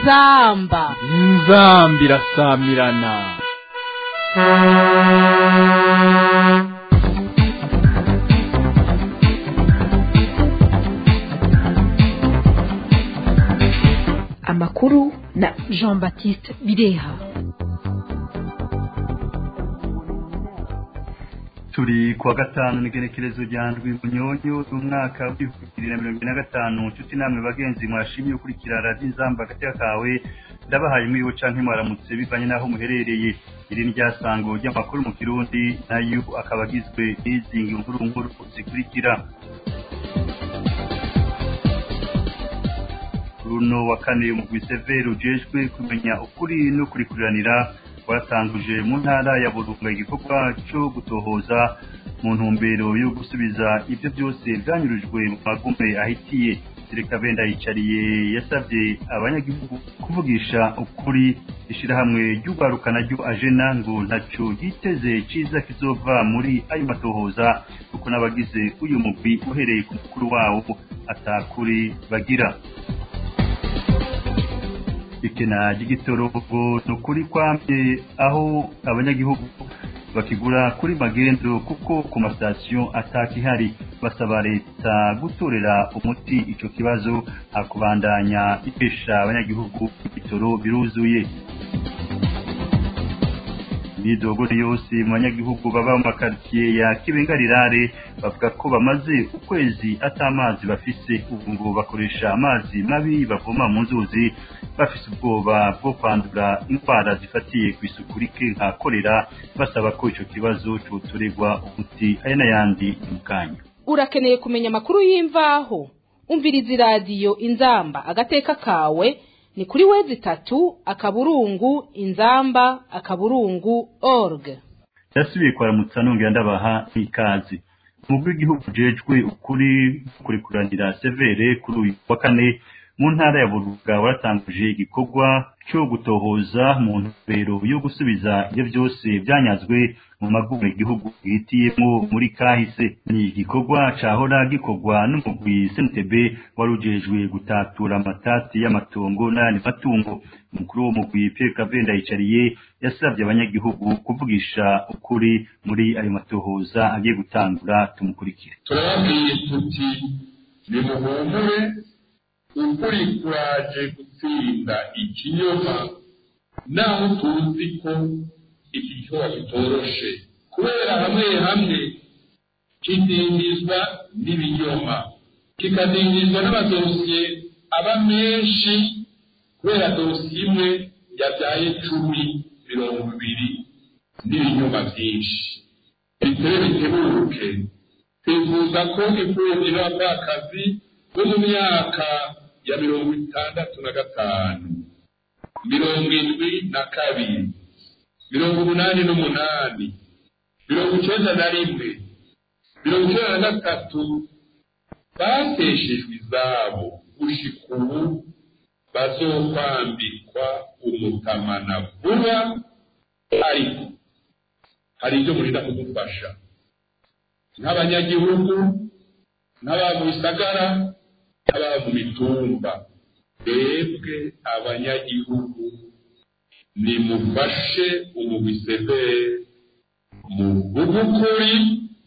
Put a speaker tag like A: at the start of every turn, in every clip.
A: inzamba
B: inzamba irasamirana
C: amakuru na
A: jean baptiste bireha
D: turi kuwa gatanu n'igenekerezo rya ndwi munyonyo z'umwaka w'ibihumbi bibiri na mirongo ine na gatanu nshuti namwe bagenzi mwashimye gukurikira radiyo inzamba hagati kawe ndabahaye mwiwe canke mwaramutse bivanye n'aho muherereye iri ni ryasango ry'amakuru mu kirundi nayo akaba agizwe n'izi nkuru nkuru zikurikira runo wa kane umugwi severi ujejwe kumenya ukuri no kurikuriranira waratanguje mu ntara ya burunga igikorwa cyo gutohoza mu ntumbero yo gusubiza ibyo byose byanyurujwe mu magume ahitiye Sireka Benda yicariye yasabye abanyagihugu kuvugisha ukuri ishyirahamwe ry'urwaruka naryo ajena ngo ntacyo yiteze cyiza kizova muri ayo matohoza kuko n'abagize uyu mugwi uhereye ku mukuru wawo atakuri bagira ikena ry'igitoro ni ukuri kwamye aho abanyagihugu bakigura kuri magendo kuko ku masitasiyo atakihari basaba leta gutorera umuti icyo kibazo hakubandanya ifesha abanyagihugu ibitoro biruzuye imyidogo yose mu banyagihugu baba mu makaritsiye ya kibengarirare bavuga ko bamaze ukwezi atamazi bafise ubu ngo bakoresha amazi mabi bavoma mu nzuzi bafise ubwoba bwo kwandura indwara zifatiye ku isuku rike nka korera basaba ko icyo kibazo cyotorerwa umuti aya n'ayandi mu kanya
A: urakeneye kumenya amakuru y'imvaho umviriza iradiyo inzamba agateka kawe ni kuri wezi itatu akaburungu inzamba akaburungu org
D: yasubiye kwaramutsa nongera ndabaha n'ikazi umugwi w'igihugu ujejwe ukuri kurikuranira severe kuri uyu wa kane mu ntara ya buruga waratanguje igikorwa cyo gutohoza mu ntumbero yo gusubiza ibyo byose byanyazwe mu magume igihugu gihitiyemo muri kahise ni igikorwa cahora gikorwa n'umugwi snitb wari ujejwe gutatura amatati y'amatongo n'ayandi matungo umukuru w'umugwi pierre kavenda yicariye yasabye abanyagihugu kuvugisha ukuri muri ayo matohoza agiye gutangura tumukurikire
E: turababwiye tuti nimuhumure ukuri kuraje gutsinda ikinyoma naho tuzi ko iki gikorwa kitoroshe kubera hamwe hamwe kidindizwa n'ibinyoma kikadindizwa n'amadosiye aba menshi kubera dosiye imwe yabyaye cumi mirongo ibiri n'ibinyoma byinshi bitere bitebuke twifuza ko imfubyi n'abapfakazi bo mu myaka ya mirongo itandatu na gatanu mirongo indwi na kabiri mirongo umunani n'umunani mirongo icyenda na rimwe mirongo icyenda na gatatu bateshejwe izabo gushika ubu bazokwambikwa umutamana vuba ariko hari ibyo murinda kudufasha nk'abanyagihugu n'ababa mu bisagara n'ababa mu mitumba twebwe abanyagihugu nimufashe umubisebere muvuge ukuri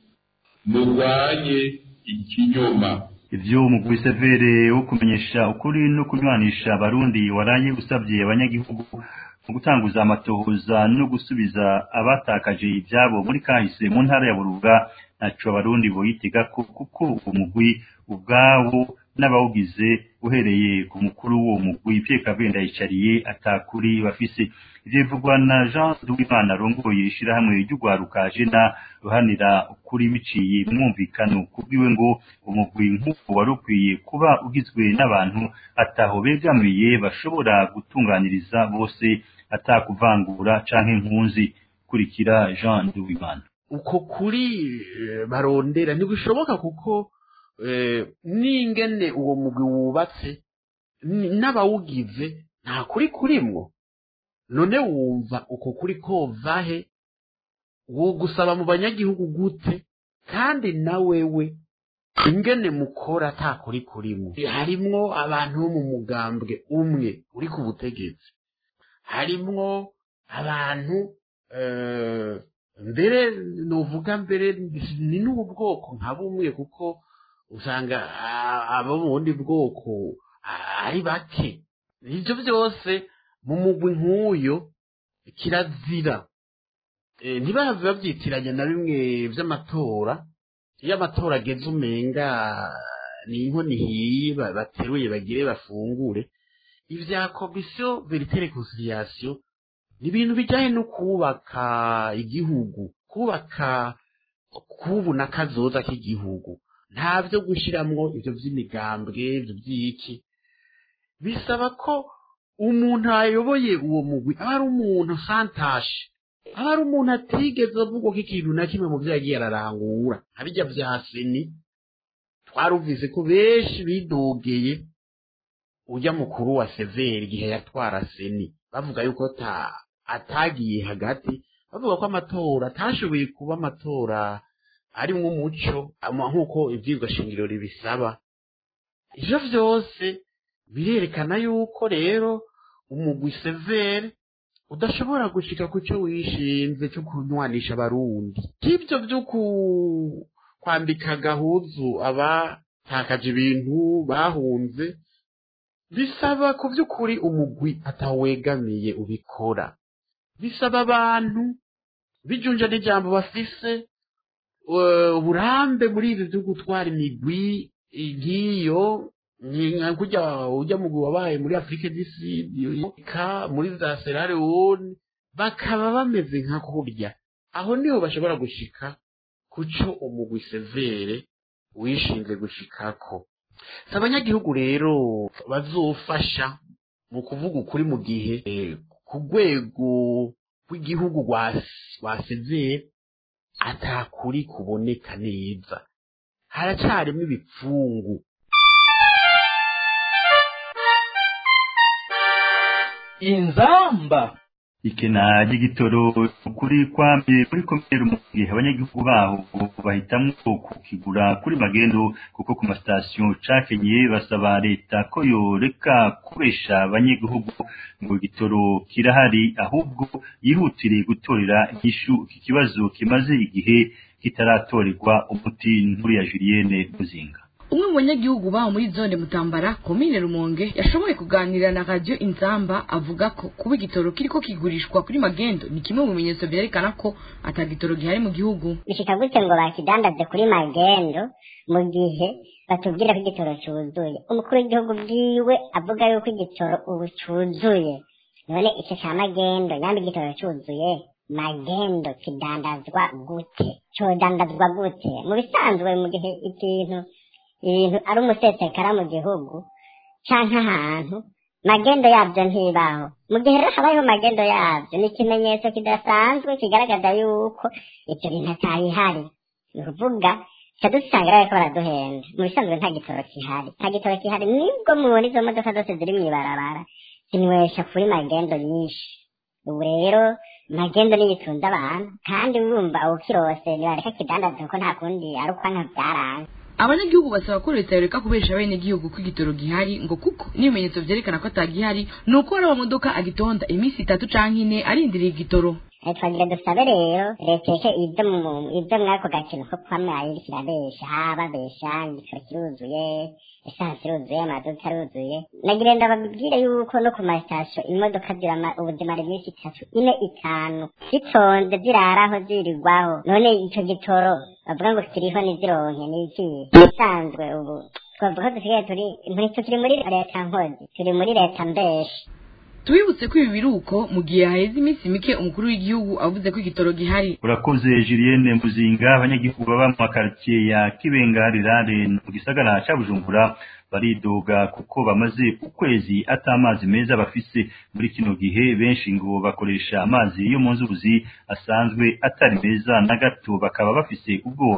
E: murwanye ikinyoma
D: ivyo umugwi severe wo kumenyesha ukuri no kunywanisha abarundi waraye usabye abanyagihugu mu gutanguza amatohoza no gusubiza abatakaje ivyabo muri kahise mu ntara ya buruga ntaco abarundi boyitega kuko uwo mugwi ubwawo n'abawugize uhereye ku mukuru w'uwo mugwi Pierre Kabenda yicariye atakuri bafise ivyo bivugwa na Jean Duwimana arongoye ishirahamwe ry'ugwaruka jena ruhanira ukuri biciye mwumvikano kubwiwe ngo umugwi nk'uko wari ukwiye kuba ugizwe n'abantu ataho begamiye bashobora gutunganiriza bose atakuvangura canke impunzi kurikira Jean Duwimana
F: uko kuri barondera ntibishoboka kuko n'ingene uwo mugwi wubatse n'abawugize nta kuri kurimwo none wumva uko kuri kova he wo gusaba mu banyagihugu gute kandi na wewe ingene mukora ata kuri kurimo harimwo abantu bo mu mugambwe umwe uri ku butegetsi harimwo abantu eh, mbere novuga mbere ni n'ubu bwoko nka bumwe kuko usanga ah, abo mu bundi bwoko ah, ari bake ibyo byose mu mugwi nk'uyo kirazira Eh, ntibahave babyitiranya na bimwe by'amatora iyo amatora ageze umenga ni inkono ihiye ba- bateruye bagire bafungure ibya komisiyo veritere conciliation ni ibintu bijyanye no kubaka igihugu kubaka kubu na kazoza k'igihugu nta byo gushyiramo ibyo by'imigambwe ibyo by'iki bisaba ko umuntu ayoboye uwo mugwi aba ari umuntu santashe aba ari umuntu atigeze avugwa ko ikintu na kimwe mu byo yagiye ararangura nka bijya bya seni twarumvise ko benshi bidogeye ujya mukuru wa severi igihe yatwara seni bavuga yuko ta- atagiye hagati bavuga ko amatora atashoboye kuba amatora arimwo umuco ama- nk'uko ibyigwa shingiro ribisaba ivyo vyose birerekana yuko rero umugwi severe udashobora gushika ku cyo wishinze cyo kunywanisha abarundi k'ibyo byo ku- kwambika gahuzu abatakaje ibintu bahunze bisaba ku by'ukuri umugwi atawegamiye ubikora bisaba abantu bijunja n'ijambo bafise eh, uburambe muri ibi byo gutwara imigwi nk'iyo ni- nka kurya ujya mu wabaye muri afurika ka muri za Sierra Leone bakaba bameze nka kurya aho niho bashobora gushika ku cyo umugwi severe wishinze gushikako si abanyagihugu rero bazofasha mu kuvuga ukuri mu gihe eh, ku rwego rw'igihugu rwa rwa severe atakuri kuboneka neza haracarimo ibipfungu
B: inzamba
D: ikena ry'igitoro kuri kwamye kuri komere mu gihe abanyagihugu baho bahitamwo kukigura kuri magendo kuko ku masitasiyo cakenye basaba leta ko yoreka kubesha abanyagihugu ngo igitoro kirahari ahubwo yihutire gutorera inyishu iki kibazo kimaze igihe kitaratorerwa umuti nkuru ya Julienne Muzinga
G: umwe mu banyagihugu baho muri zone mutambara komine rumonge yashoboye kuganira na radiyo inzamba avuga ko kuba igitoro kiriko kigurishwa kuri magendo ni kimwe mu bimenyetso vyerekana ko ata gitoro gihari mu gihugu
H: bishika gute ngo bakidandaze kuri magendo mu gihe batubwira ko igitoro cyuzuye umukuru w'igihugu bwiwe avuga yuko igitoro ubu cyuzuye none icyo cya magendo nyambi igitoro cyuzuye magendo kidandazwa gute cyodandazwa gute mu bisanzwe mu gihe ikintu ibintu ari umusesekara mu gihugu canke ahantu magendo yabyo ntibaho mu gihe rero habayeho magendo yabyo ni ikimenyetso kidasanzwe kigaragaza yuko icyo bintu atayihari ni ukuvuga ca dusanga rero ko baraduhenda mu bisanzwe nta gitoro kihari nta gitoro kihari nibwo mubona izo modoka zose ziri mw'ibarabara zinywesha kuri magendo nyinshi ubu rero magendo niyo itunze abantu kandi wumva ukirose nibareka kidandaza kuko nta kundi ari ukwanka byaranze
G: abanyagihugu basaba ko leta yoreka kubesha abenegihugu ko igitoro gihari ngo kuko n'ibimenyetso vyerekana ko atagihari ni uko hari amamodoka agitonda iminsi itatu canke ine arindiriye igitoro
H: Eh, twagira dusabe rero leta yeke ibyo mu ibyo mwako gakino ko kwama iriko irabesha babesha igitoro kiruzuye esansi iruzuye amaduka aruzuye nagira ndababwire yuko no ku masitasiyo imodoka zirama ubuzima iminsi itatu ine itanu zitonze ziraraho zirirwaho none ico gitoro bavuga ngo kiriho ntizironke ni iki bisanzwe ubu twavuga ko dusigaye turi ntitukiri muri leta nkozi turi muri leta mbeshi
G: tubibutse ko ibi biruko mu gihe haheze iminsi mike umukuru w'igihugu avuze ko igitoro gihari
D: urakoze Julienne Muzinga abanyagihugu baba mu makaritsiye ya Kibenga Rirare mu gisagara ca Bujumbura baridoga kuko bamaze ukwezi ata amazi meza bafise muri kino gihe benshi ngo bakoresha amazi yo mu nzuzi asanzwe atari meza na gato bakaba bafise ubwoba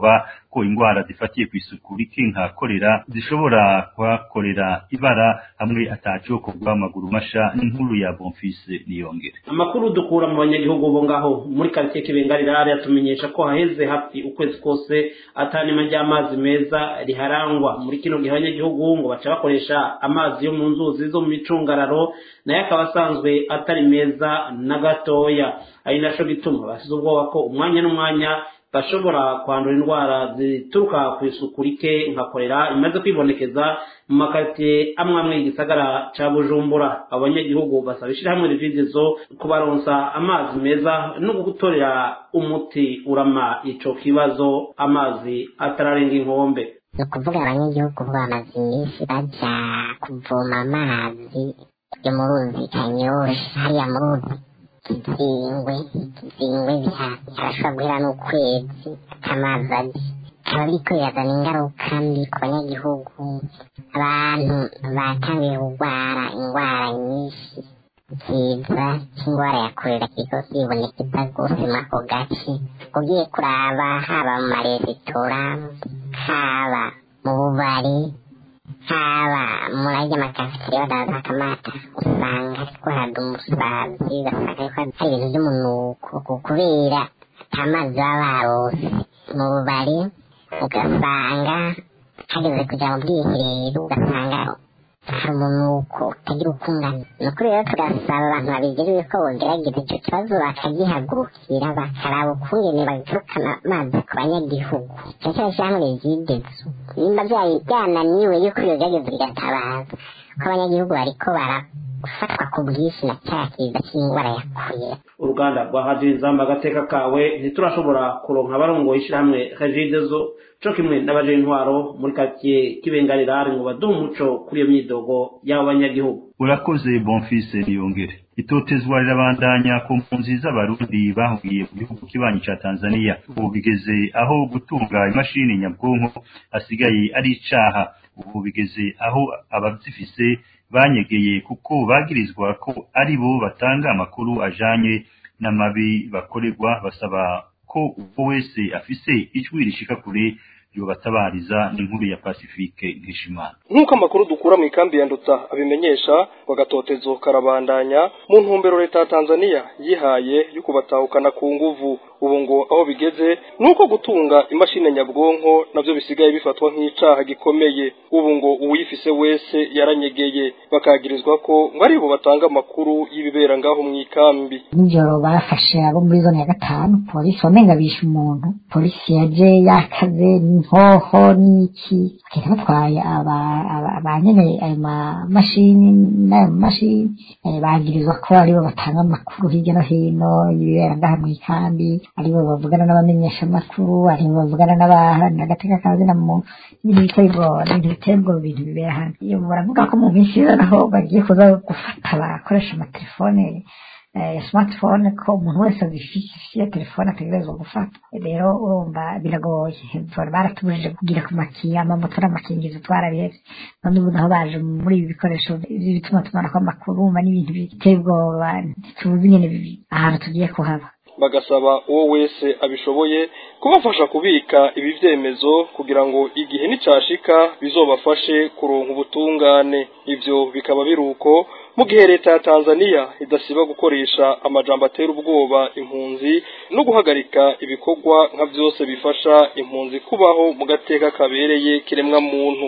D: ko indwara zifatiye ku isuku rike nka korera zishobora kuhakorera ibara hamwe atacokorwa amaguru masha n'inkuru ya bonfise niyongere
I: amakuru dukura mu banyagihugu bo ngaho muri karitsiye kibengarirare atumenyesha ko haheze hafi ukwezi kose atanima ry'amazi meza riharangwa muri kino gihe abanyagihugu ngo baca bakoresha amazi yo mu nzuzi zo mu micungararo nayo akaba asanzwe atari meza na gatoya ari naco gituma basize ubwoba ko umwanya n'umwanya bashobora kwandura indwara zituruka ku isuku rike nka korera imaze kwibonekeza mu makaritsiye amwe amwe y'igisagara ca bujumbura abanyagihugu basaba ishirahamwe rividizo kubaronsa amazi meza no gutorera umuti urama ico kibazo amazi atararenga inkombe
H: ni ukuvuga abanyagihugu bamaze iminsi baja kuvoma amazi yo mu ruzi kanyosha hariya mu ruzi kizingwe kizingwe harashobora guhera n'ukwezi amazi aje bikaba biriko birazana ingaruka mbi ku banyagihugu abantu batangiye kurwara indwara nyinshi kiza c'indwara ya korera kiriko kibonekeza rwose muri ako gace ugiye kuraba haba mu maresitora haba mu bubari haba muri arya makafiteri badaza akamata usanga ariko hada umusazi ugasanga ariko hari ibintu vy'umunuko kubera ata mazi baba barose mu bubari ugasanga hageze kuja mu bwiherero ugasanga hari umunuko utagira ukungana ni ukuri rero turasaba abantu babigiriwe ko bogerageza ico kibazo bakagihagurukira bakaraba ukungene bagarukana amazi ku banyagihugu cane cane ishirahamwe rigidezo nimba vyari byananiwe yuko yogerageza rigatabaza ko abanyagihugu bariko barafatwa ku bwinshi na cya kiza c'indwara ya korera
I: uruganda rwa radiyo inzamba agateka kawe ntiturashobora kuronka abarongoye ishirahamwe regidezo co kimwe n'abaje intwaro muri karitsiye kibengarirare ngo baduhe umuco kuri iyo myidogo y'abo banyagihugu
D: urakoze bonfise niyongere itotezwa rirabandanya ku mpunzi z'abarundi bahugiye mu gihugu kibanyi ca tanzania ubu bigeze aho gutunga imashini nyabwonko hasigaye ari icaha ubu bigeze aho abazifise banyegeye kuko bagirizwa ko ari bo batanga amakuru ajanye n'amabi bakorerwa basaba ko uwo wese afise ijwi rishika kure yobatabariza n'inkuru ya Pacifique Nkishimana
J: nk'uko amakuru dukura mu ikambi ya Nduta abimenyesha wagatotezo karabandanya mu ntumbero leta ya Tanzania yihaye yo kubatahukana ku nguvu ubu ngo aho bigeze nuko gutunga imashini nyabwonko navyo bisigaye bifatwa nk'icaha gikomeye ubu ngo uwifise wese yaranyegeye bakagirizwa ko ngo aribo batanga amakuru y'ibibera ngaho mu ikambi
K: nijoro barafashe abo muri zone ya gatanu polisi wamenga bishe umuntu polisi yaje yakaze n'inkoho n'iki bakeka batwaye abanyene ayo mamashini n'ayo mamashini bagirizwa ko aribo batanga amakuru hirya no hino y'ibibera ngaha mu ikambi aribo bavugana n'abamenyeshamakuru aribo bavugana n'abaharanira agateka kazina mu ibintu biteye ubwoba ibintu biteye ubwoba ibintu bibera hano iyo baravuga ko mu minsi iza naho bagiye kuza gufata abakoresha amatelefone ya smartphone ko umuntu wese agifitiye telefone ategerezwa gufata rero urumva biragoye baratubujije kugira ku makiya amamoto n'amakingizo twarabihevye none ubu naho baje muri ibi bikoresho bituma tumanako amakuru umva n'ibintu biteye ubwoba tuzi nyene ahantu tugiye kuhaba
J: bagasaba uwo wese abishoboye kubafasha kubika ibi vyemezo kugira ngo igihe nicashika bizobafashe kuronka ubutungane ivyo bikaba biruko mu gihe leta ya Tanzania idasiba gukoresha amajambo atera ubwoba impunzi no guhagarika ibikorwa nka vyose bifasha impunzi kubaho mu gateka kabereye kiremwa muntu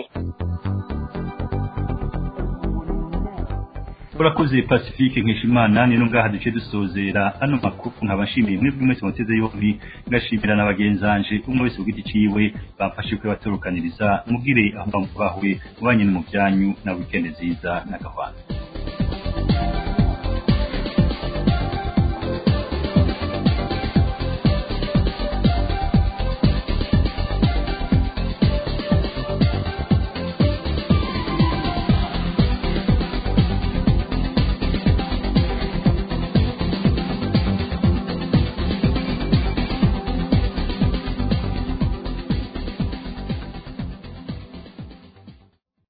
D: urakoze pacifique nkishimana ni ngaha duce dusozera ano makuru nkaba nshimiye mwebwe mwese muteze yombi ngashimira na bagenzanje umwe wese ugiti ciwe bamfashe kwe baturukaniriza mugire aho bahuye mubanye no mu byanyu na weekend nziza na gahwana